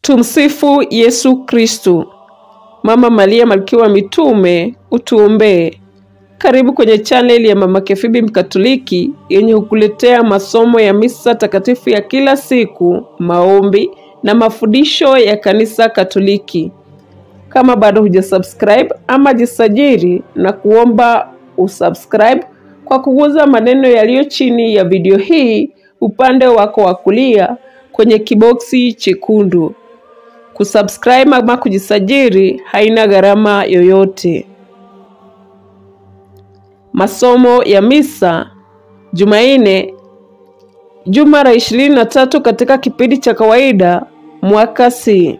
Tumsifu Yesu Kristu. Mama Maria malkia wa mitume, utuombee. Karibu kwenye chaneli ya Mama Kefibi Mkatoliki yenye hukuletea masomo ya misa takatifu ya kila siku, maombi na mafundisho ya kanisa Katoliki. Kama bado hujasubscribe ama jisajili na kuomba usubscribe kwa kuguza maneno yaliyo chini ya video hii upande wako wa kulia kwenye kiboksi chekundu. Kusubscribe ama kujisajili haina gharama yoyote. Masomo ya misa Jumanne, juma la ishirini na tatu katika kipindi cha kawaida mwaka C.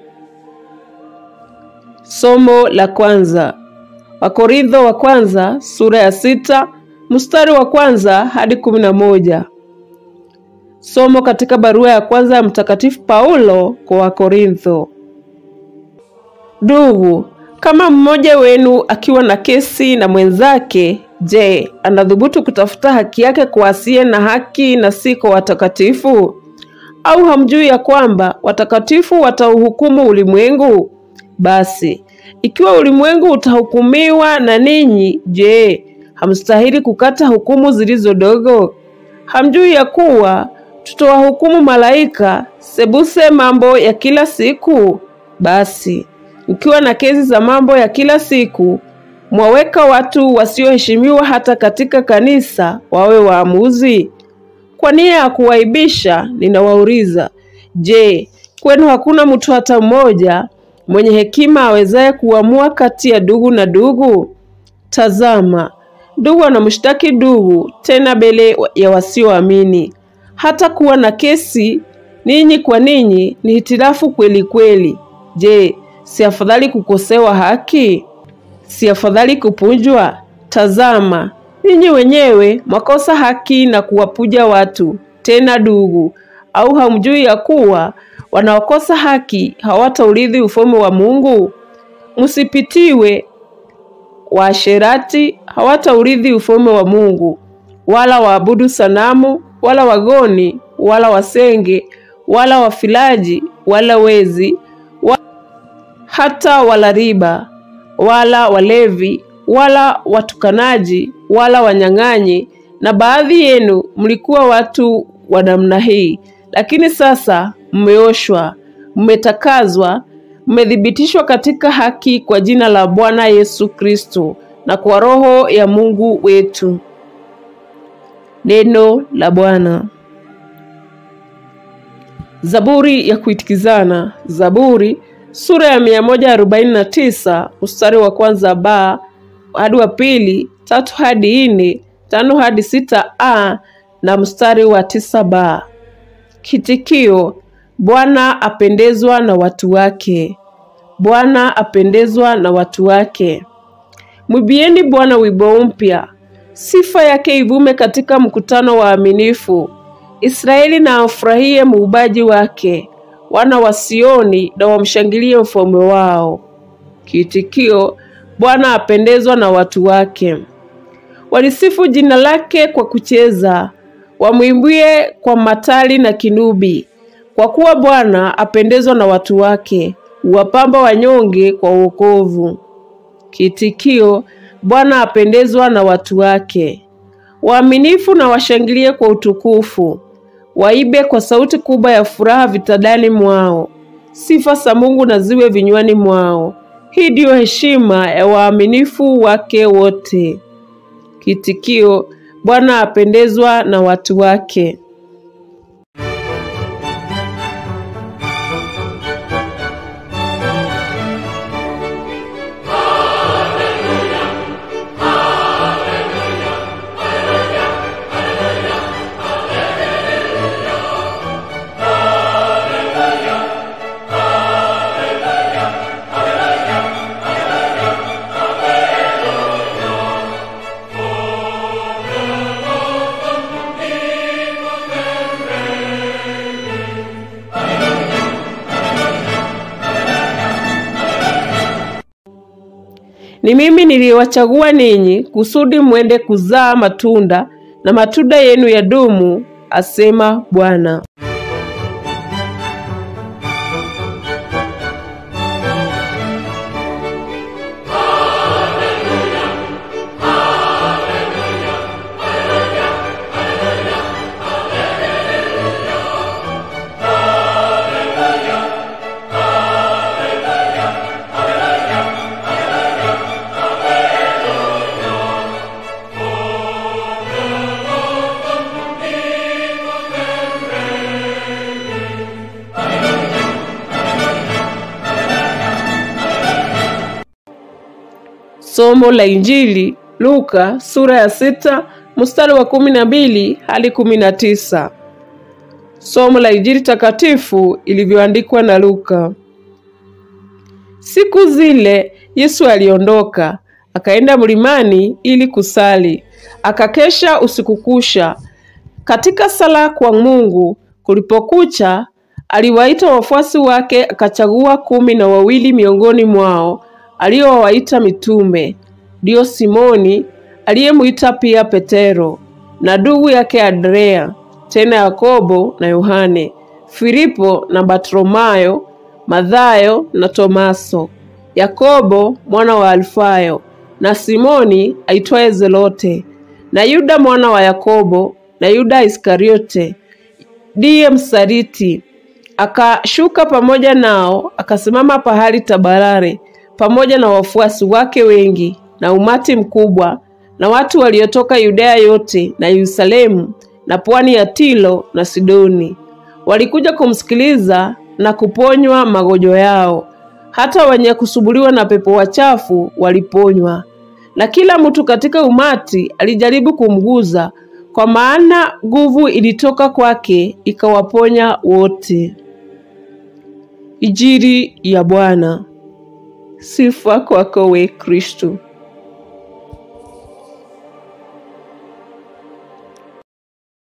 Somo la kwanza Wakorintho wa kwanza sura ya sita mstari wa kwanza hadi kumi na moja. Somo katika barua ya kwanza ya Mtakatifu Paulo kwa Wakorintho. Ndugu, kama mmoja wenu akiwa na kesi na mwenzake, je, anadhubutu kutafuta haki yake kwa asiye na haki na si kwa watakatifu? Au hamjui ya kwamba watakatifu watauhukumu ulimwengu? Basi ikiwa ulimwengu utahukumiwa na ninyi, je, hamstahili kukata hukumu zilizo dogo? Hamjui ya kuwa tutawahukumu malaika sebuse mambo ya kila siku? Basi mkiwa na kesi za mambo ya kila siku, mwaweka watu wasioheshimiwa hata katika kanisa wawe waamuzi. Kwa nia ya kuwaibisha, ninawauliza, je, kwenu hakuna mtu hata mmoja mwenye hekima awezaye kuamua kati ya ndugu na ndugu? Tazama, ndugu anamshtaki ndugu, tena mbele ya wasioamini. Hata kuwa na kesi ninyi kwa ninyi ni hitilafu kweli kweli. Je, si afadhali kukosewa haki? Si afadhali kupunjwa? Tazama, ninyi wenyewe mwakosa haki na kuwapuja watu, tena ndugu. Au hamjui ya kuwa wanaokosa haki hawataurithi ufalme wa Mungu? Msipitiwe, waasherati hawataurithi ufalme wa Mungu, wala waabudu sanamu, wala wagoni, wala wasenge, wala wafilaji, wala wezi, wa... hata wala riba, wala walevi, wala watukanaji, wala wanyang'anyi. Na baadhi yenu mlikuwa watu wa namna hii, lakini sasa mmeoshwa, mmetakazwa, mmethibitishwa katika haki kwa jina la Bwana Yesu Kristo na kwa Roho ya Mungu wetu. Neno la Bwana. Zaburi ya kuitikizana. Zaburi sura ya 149 mstari wa kwanza ba hadi wa pili, tatu hadi nne, tano hadi sita a na mstari wa tisa ba. Kitikio: Bwana apendezwa na watu wake. Bwana apendezwa na watu wake. Mwibieni Bwana wimbo mpya, sifa yake ivume katika mkutano wa aminifu. Israeli na afurahie muubaji wake, wana wa Sioni na wamshangilie mfalme wao. Kiitikio: Bwana apendezwa na watu wake. Walisifu jina lake kwa kucheza, wamwimbie kwa matali na kinubi, kwa kuwa Bwana apendezwa na watu wake, huwapamba wanyonge kwa wokovu. Kiitikio: Bwana apendezwa na watu wake. Waaminifu na washangilie kwa utukufu, waibe kwa sauti kubwa ya furaha vitandani mwao. Sifa za Mungu na ziwe vinywani mwao. Hii ndiyo heshima ya waaminifu wake wote. Kiitikio: Bwana apendezwa na watu wake. Ni mimi niliyewachagua ninyi kusudi mwende kuzaa matunda na matunda yenu yadumu, asema Bwana. Somo la Injili Luka sura ya sita mstari wa kumi na mbili hadi kumi na tisa. Somo la Injili takatifu ilivyoandikwa na Luka. Siku zile Yesu aliondoka akaenda mlimani ili kusali, akakesha usiku kucha katika sala kwa Mungu. Kulipokucha, aliwaita wafuasi wake, akachagua kumi na wawili miongoni mwao aliowaita mitume, ndio Simoni aliyemwita pia Petero na ndugu yake Andrea, tena Yakobo na Yohane, Filipo na Bartolomayo, Mathayo na Tomaso, Yakobo mwana wa Alfayo na Simoni aitwaye Zelote na Yuda mwana wa Yakobo na Yuda Iskariote ndiye msaliti. Akashuka pamoja nao, akasimama pahali tabarare pamoja na wafuasi wake wengi na umati mkubwa na watu waliotoka Yudea yote na Yerusalemu na pwani ya Tiro na Sidoni. Walikuja kumsikiliza na kuponywa magonjwa yao. Hata wenye kusubuliwa na pepo wachafu waliponywa. Na kila mtu katika umati alijaribu kumguza, kwa maana nguvu ilitoka kwake ikawaponya wote. Injili ya Bwana. Sifa kwako we Kristo.